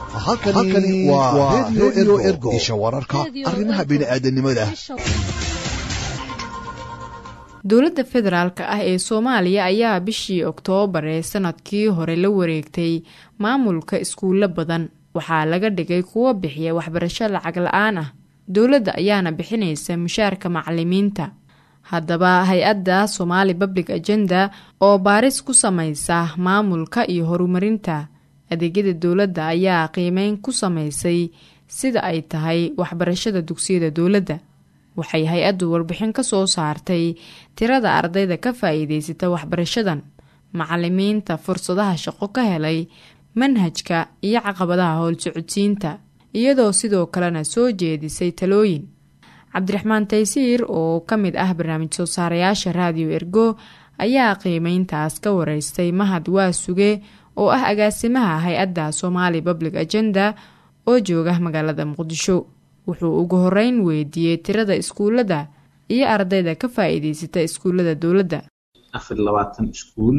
halkani waa redio ergo isha wararka arrimaha bini'aadanimada dowladda federaalk ah ee soomaaliya ayaa bishii oktoobar ee sanadkii hore la wareegtay maamulka iskuulo badan waxaa laga dhigay kuwo bixiya waxbarasho lacag la-aan ah dowladda ayaana bixinaysa mushaarka macalimiinta haddaba hay-adda somaali public agenda oo baaris ku samaysa maamulka iyo horumarinta adeegyada dowladda ayaa qiimeyn ku samaysay sida ay tahay waxbarashada dugsiyada dowladda waxay hay-addu warbixin ka soo saartay tirada ardayda ka faa-iideysata waxbarashadan macalimiinta fursadaha shaqo ka helay manhajka iyo caqabadaha howlsocodsiinta iyadoo sidoo kalena soo jeedisay talooyin cabdiraxmaan taysiir oo ka mid ah barnaamij soo saarayaasha raadiyo ergo ayaa qiimeyntaas ka wareystay mahad waa suge oo ah agaasimaha hay-adda somaali public agenda oo jooga magaalada muqdisho wuxuu ugu horeyn weydiiyey tirada iskuulada iyo ardayda ka faa-iideysata iskuullada dowladda afar labaatan iskuul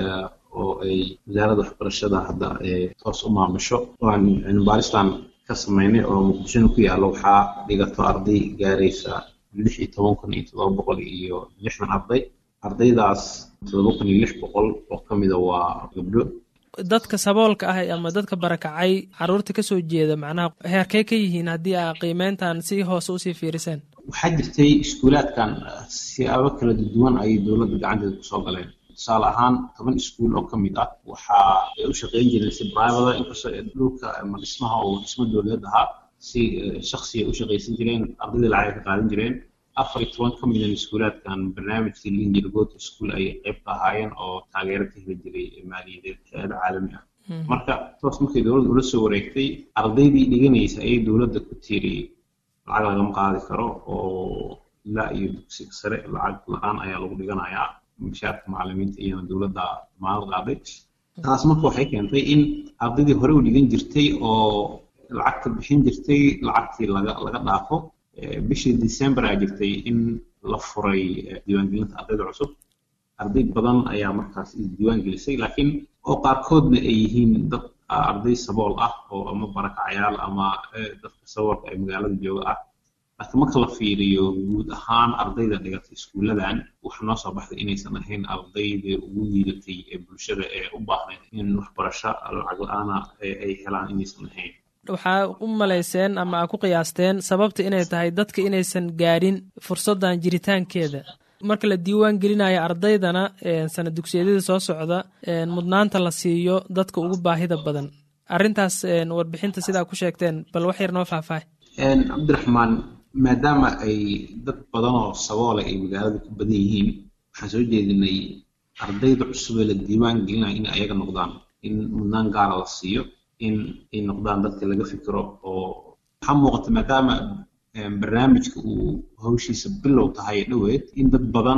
oo ay wasaaradda waxbarashada hadda toos u maamusho waan cilmibaaristan ka sameynay oo muqdishona ku yaalla waxaa dhigato arday gaaraysa lix iyo toban kun iyo todoba boqol iyo lixdan arday ardaydaas todoba kun iyo lix boqol oo ka mida waa gabdho dadka saboolka ah ama dadka barakacay caruurta kasoo jeeda macnaha heerkey ka yihiin haddii aa qiimeyntan si hoose usii fiiriseen waxaa jirtay iskuulaadkan siyaabo kala duwan ayay dowladda gacanteeda kusoo galeen tusaale ahaan toban iskuul oo ka mid ah waxaa ay u shaqeyn jireen si brivada inkastoo dhulka ama dhismaha oo dhismo dowladeed ahaa si shaksiya u shaqaysan jireen ardayda lacag ka qaadan jireen afar iyo toban ka midan iskuulaadkan barnaamijkii linjir good school ayay qayb ka ahaayeen oo taageero ka heli jiray maaliyadeed hay-ada caalami ah marka toos markay dowladda ula soo wareegtay ardaydii dhiganaysa ayay dowladda ku tiiri lacag lagama qaadi karo oo ilaa iyo dugsiga sare lacag la-aan ayaa lagu dhiganayaa mushaarka macalimiinta iyana dowladda damaanad qaaday taas marka waxay keentay in ardaydii hore u dhigan jirtay oo lacagta bixin jirtay lacagtii laga laga dhaafo bishii december aa jirtay in la furay diiwaangelinta ardayda cusub arday badan ayaa markaas isdiiwaan gelisay laakiin oo qaarkoodna ay yihiin dad arday sabool ah oo ama barakacayaal ama dadka saboolka ee magaalada jooga ah laakiin marka la fiiriyo guud ahaan ardayda dhigatay iskuuladan waxaa noo soo baxday inaysan ahayn ardayda ugu liidatay ee bulshada ee u baahnayd in waxbarasho lacag la-aana ay helaan inaysan ahayn waxaa u malayseen ama aa ku qiyaasteen sababta inay tahay dadka inaysan gaadhin fursaddan jiritaankeeda marka la diiwaan gelinayo ardaydana sana dugsiyadada soo socda mudnaanta la siiyo dadka ugu baahida badan arrintaas warbixinta sidaa ku sheegteen bal wax yar noo faahfaahay cabdiraxmaan maadaama ay dad badan oo saboole ay magaalada ku badan yihiin waxaan soo jeedinay ardayda cusub ee la diiwaan gelinayo in ayaga noqdaan in mudnaan gaara la siiyo in ay noqdaan dadka laga fikiro oo waxaa muuqata maadaama barnaamijka uu hawshiisa bilow tahay dhoweed in dad badan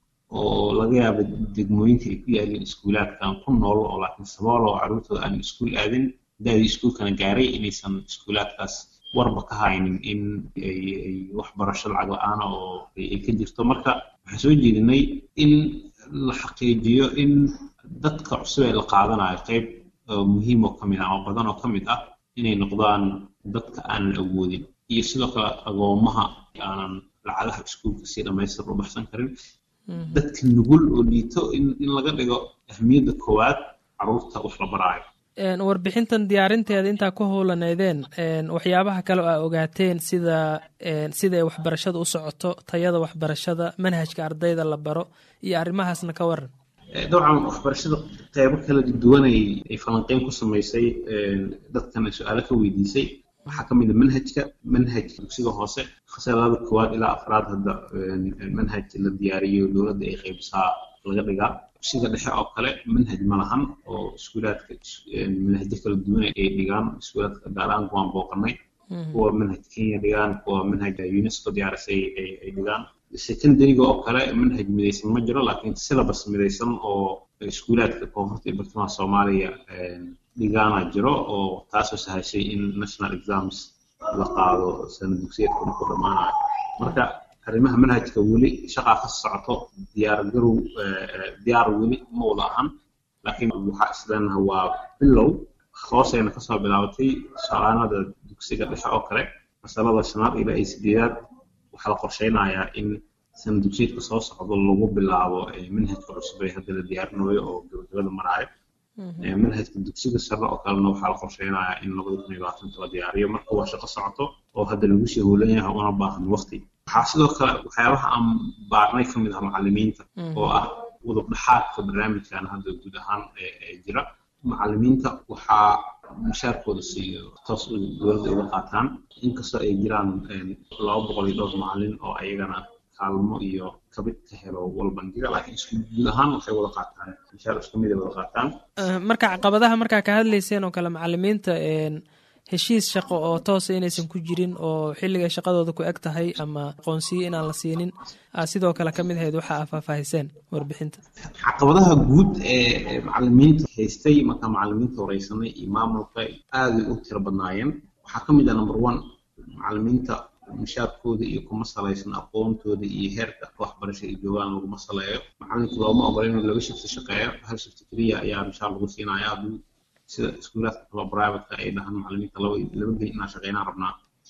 oo laga yaaba degmooyinka ay ku yaalin iskuulaadkan ku nool oo laakiin sabool oo carruurtooda aan iskuul aadin daadii iskuulkana gaaray inaysan iskuulaadkaas warba ka haynin in ay waxbarasho lacag la-aana oo ay ka jirto marka waxaan soo jeedinay in la xaqiijiyo in dadka cusub ee la qaadanayo qayb muhiim oo ka mid ah oo badan oo ka mid ah inay noqdaan dadka aanan awoodin iyo sidoo kale agoomaha aanan lacagaha iskuulka si dhammaystir u baxsan karin dadka nugul oo liito in laga dhigo ahmiyadda koowaad carruurta wax la baraayo warbixintan diyaarinteeda intaa ku howlaneydeen waxyaabaha kale oo aa ogaateen sida sida ay waxbarashada u socoto tayada waxbarashada manhajka ardayda la baro iyo arrimahaasna ka waran dabcan waxbarashada qeybo kala duwanay ay falanqeyn ku samaysay dadkana su-aalo ka weydiisay waxaa ka mid a manhajka manhajka dugsiga hoose fasalada koowaad ilaa afraad hadda manhaj la diyaariyo dowladda ay qaybisaa laga dhigaa dugsiga dhexe oo kale manhaj ma lahan oo iskuulaadka manhajyo kala duwan ay dhigaan iskuulaadka gaar ahaan kuwaan booqanay kuwa manhaj kenya dhigaan kuwa manhaj unesco diyaarisay ay dhigaan secondaryga oo kale manhaj midaysan ma jiro laakiin syllabus midaysan oo iskuulaadka koonfurta iyo bartamaha soomaaliya dhigaana jiro oo taasoo sahashay in national exams la qaado sana dugsiyeedka markuu dhammaanayo marka arrimaha manhajka weli shaqaa ka socoto diyaargarow diyaar weli ma wada ahan laakiin waxaa isleenaha waa bilow hoosayna kasoo bilaabatay tusaalaanada dugsiga dhexe oo kale masalada shanaad ilaa iyo sideedaad waxaa la qorsheynayaa in sana dugsiyeedka soo socdo lagu bilaabo manhajka cusub ee hadda la diyaarinayo oo gabagabada maraayo manhajka dugsiga sare oo kalena waxaa la qorsheynayaa in labada kun iyo labaatanka la diyaariyo marka waa shaqo socoto oo hadda lagu sii hoolan yahay una baahan waqti waxaa sidoo kale waxyaabaha aan baarnay ka mid ah macalimiinta oo ah udub dhexaadka barnaamijkan hadda guud ahaan ee jira macalimiinta waxaa mushaarkooda siiyo toos dowladda uga qaataan inkastoo ay jiraan laba boqol iyo dhowr macalin oo ayagana kaalmo iyo kabid ka helo walbandiga laakiin isku guud ahaan waxay wada qaataan mushaar isku mid ay wada qaataan marka caqabadaha markaa ka hadlayseen oo kale macalimiinta heshiis shaqo oo toosa inaysan ku jirin oo xilligay shaqadooda ku eg tahay ama aqoonsiyo inaan la siinin sidoo kale ka mid ahayd waxa aa faahfaahiseen warbixinta caqabadaha guud ee macalimiinta haystay markaa macalimiinta horeysanay iyo maamulka aaday u tiro badnaayeen waxaa ka mid ah number one macalimiinta mushaarkooda iyo kuma salaysan aqoontooda iyo heerka waxbarasha ay joogaan laguma saleeyo macalinka looma ogola inuu laba shifti shaqeeyo hal shifti keliya ayaa mushaar lagu siinaya hadduu sida iskuulaadka kalo privateka ay dhahaan macalimiinta laba laba geli inaan shaqeynaan rabnaa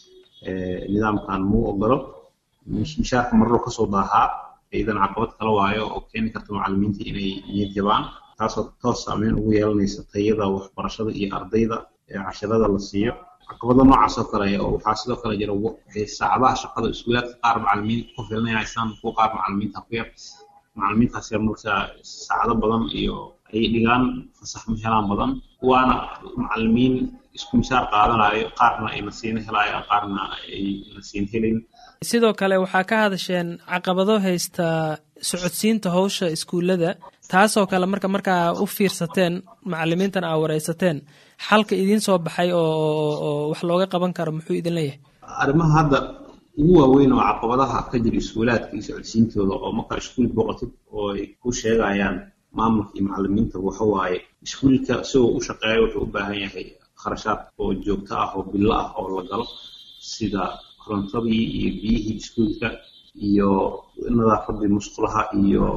nidaamkan muu ogolo mushaarka marro kasoo daahaa idan caqabad kala waayo oo keeni karta macalimiinta inay niyad jabaan taasoo toos saameyn ugu yeelanaysa tayada waxbarashada iyo ardayda casharada la siiyo caqabado noocaas oo kale oo waxaa sidoo kale jira saacadaha shaqada iskuulaadka qaar macalimiin ku filinaysaan kuwa qaar macalimiinta ku yar macalimiintaas yar marka saacado badan iyo ay dhigaan fasax ma helaan badan waana macalimiin isku mishaar qaadanayo qaarna ay nasiino helayaan qaarna ay nasiin helin sidoo kale waxaa ka hadasheen caqabado haysta socodsiinta howsha iskuullada taasoo kale marka markaa u fiirsateen macalimiintan aa wareysateen xalka idiin soo baxay oo wax looga qaban karo muxuu idin leeyahay arrimaha hadda ugu waaweyn oo caqabadaha ka jira iskuulaadka iyo socodsiintooda oo markaa iskuul boqotid oo ay ku sheegayaan maamulka iyo macalimiinta waxa waaye iskuulka isagoo u shaqeeya wuxuu u baahan yahay kharashaad oo joogto ah oo billo ah oo la galo sida korontadii iyo biyihii iskuulka iyo nadaafadii musqulaha iyo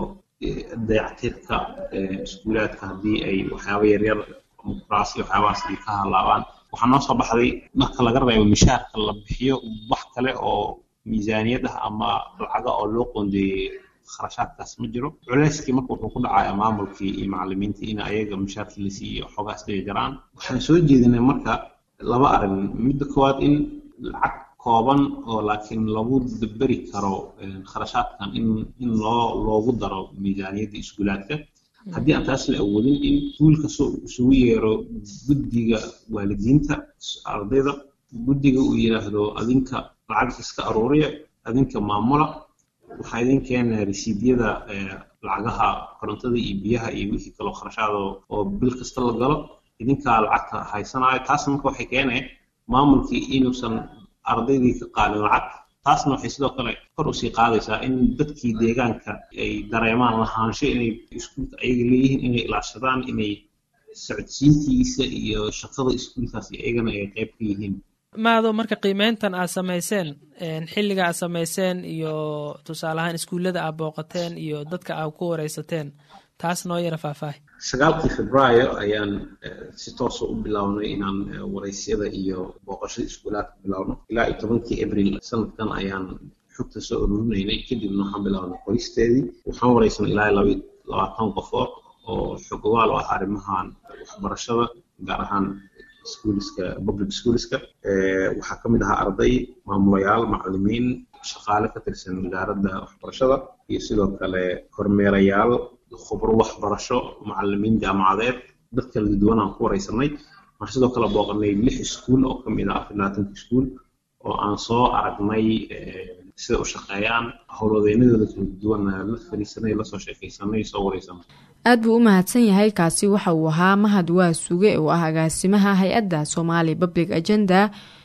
dayactirka iskuulaadka haddii ay waxyaaba yaryar kuraas iyo waxyaabahaas ay ka halaabaan waxaa noo soo baxday marka laga reebo mishaarka la bixiyo wax kale oo miisaaniyad ah ama lacaga oo loo qoondeeyey kharashaadkaas ma jiro culeyskii marka wuxuu ku dhacaya maamulkii iyo macalimiintii in ayaga mushaarkii la siiyo xoogaas dhiga jaraan waxaan soo jeedinay marka laba arrin midda koowaad in lacag kooban oo laakiin lagu daberi karo kharashaadkan in in loo loogu daro miisaaniyadda iskuulaadka haddii aan taas la awoodin in iskuulka isugu yeero guddiga waalidiinta ardayda guddiga uu yidhaahdo adinka lacag iska aruuriya adinka maamula waxaa idin keenaya resiidyada lacagaha korontada iyo biyaha iyo wixii kaloo kharashaada oo bil kasta la galo idinkaa lacagta haysanayo taasna marka waxay keenaya maamulkii inuusan ardaydii ka qaadin lacag taasna waxay sidoo kale kor usii qaadaysaa in dadkii deegaanka ay dareemaan lahaansho inay iskuulka ayaga leeyihiin inay ilaashadaan inay socodsiintiisa iyo shaqada iskuulkaas iyagana ay qayb ka yihiin maado marka qiimeyntan aad samayseen xilliga aad samayseen iyo tusaale ahaan iskuullada aad booqateen iyo dadka aad ku wareysateen taas noo yara faahfaahi sagaalkii febraayo ayaan si toosa u bilownay inaan wareysyada iyo booqashada iskuulaadka bilowno ilaa iyo tobankii abril sanadkan ayaan xogta soo ururinaynay kadibna waxaan bilownay qoristeedii waxaan wareysanay ilaa laba labaatan qofood oo xogogaal u ah arrimahan waxbarashada gaar ahaan schoolska public schoolska waxaa ka mid ahaa arday maamulayaal macalimiin shaqaale ka tirsan wasaaradda waxbarashada iyo sidoo kale kormeerayaal khubro waxbarasho macalimiin jaamacadeed dad kala duwan aan ku wareysanay waxaan sidoo kale booqanay lix iskuul oo ka mid ah afar labaatanka iskuul oo aan soo aragnay sida u shaqeeyaan howlwadeynadooda kala duwan la fariisanay lasoo sheekaysanay soo wareysanay aad buu u mahadsan yahay kaasi waxa uu ahaa mahad waa suge oo ah agaasimaha hay-adda somaali public agenda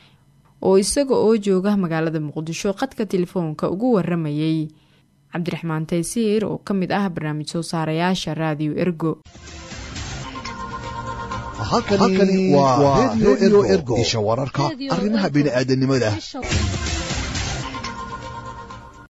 oo isaga oo jooga magaalada muqdisho qadka telefoonka ugu waramayey cabdiraxmaan taysiir oo ka mid ah barnaamij soo saarayaasha raadiyo ergo halkani waa redio ergo isha wararka arrimaha bini'aadanimada